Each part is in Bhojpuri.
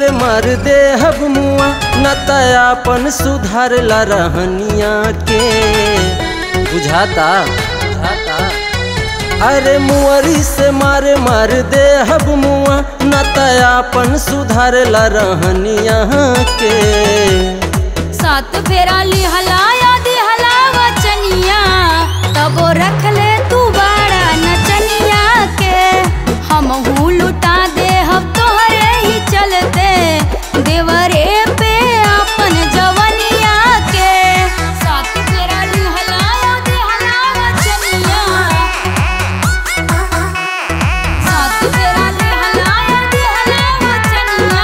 मारे मार दे हब मुआ न तयापन सुधार ला रहनिया के बुझाता बुझाता अरे मुअरी से मारे मार दे हब मुआ न तयापन सुधार ला रहनिया के सात फेरा लिहलाया दिहला वचनिया तबो रख ले तू बाड़ा नचनिया के हम हूँ लुटा दे हम तोहरे ही चलते देवरे पे अपन जवनिया के सात फेरा लिहलाया दिहला वचनिया सात फेरा लिहलाया दिहला वचनिया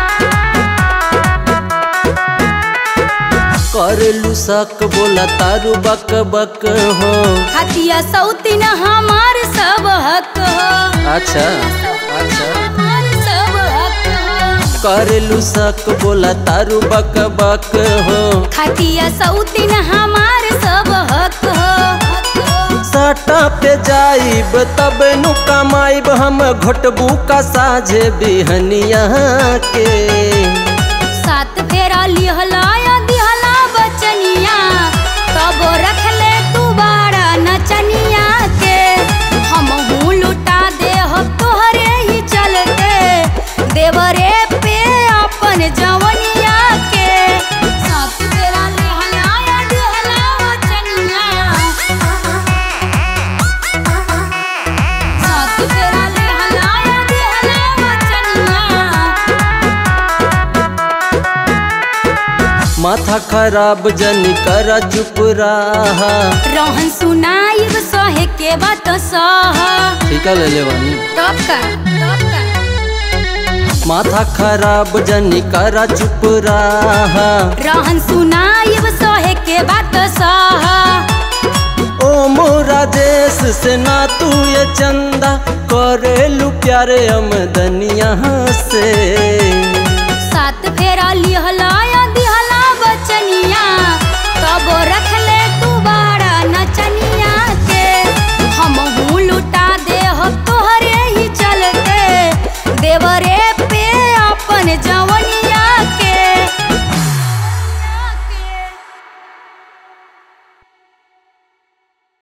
करलू सक बोला तारू बक बक हो खतिया सौतीन हमार सब हक हो अच्छा अच्छा हमार सब हक हो करलू सक बोला तारू बक बक हो खतिया सौतीन हमार सब हक हो साटा पे जाइब तब नु कमाइब हम घोटबू का साझे बिहनिया के सात फेरा लिहलाया दिहला बचनिया तब रख ले तू बाड़ा नचनिया के हम हूँ लुटा दे हम तोहरे ही चलते देवरे पे अपन जवनिया के सात फेरा लिहलाया दिहला बचनिया सात फेरा लिहलाया दिहला बचनिया माथा खराब जनी कर चुप रहा रहन सुनाइब सहे के बात सह ठीक है ले ले वानी तब का तब का माथा खराब जनी कर चुप रहा रहन सुनाइब सहे के बात सह ओ मोरा देश से ना तू ये चंदा करेलू प्यारे अमदनिया से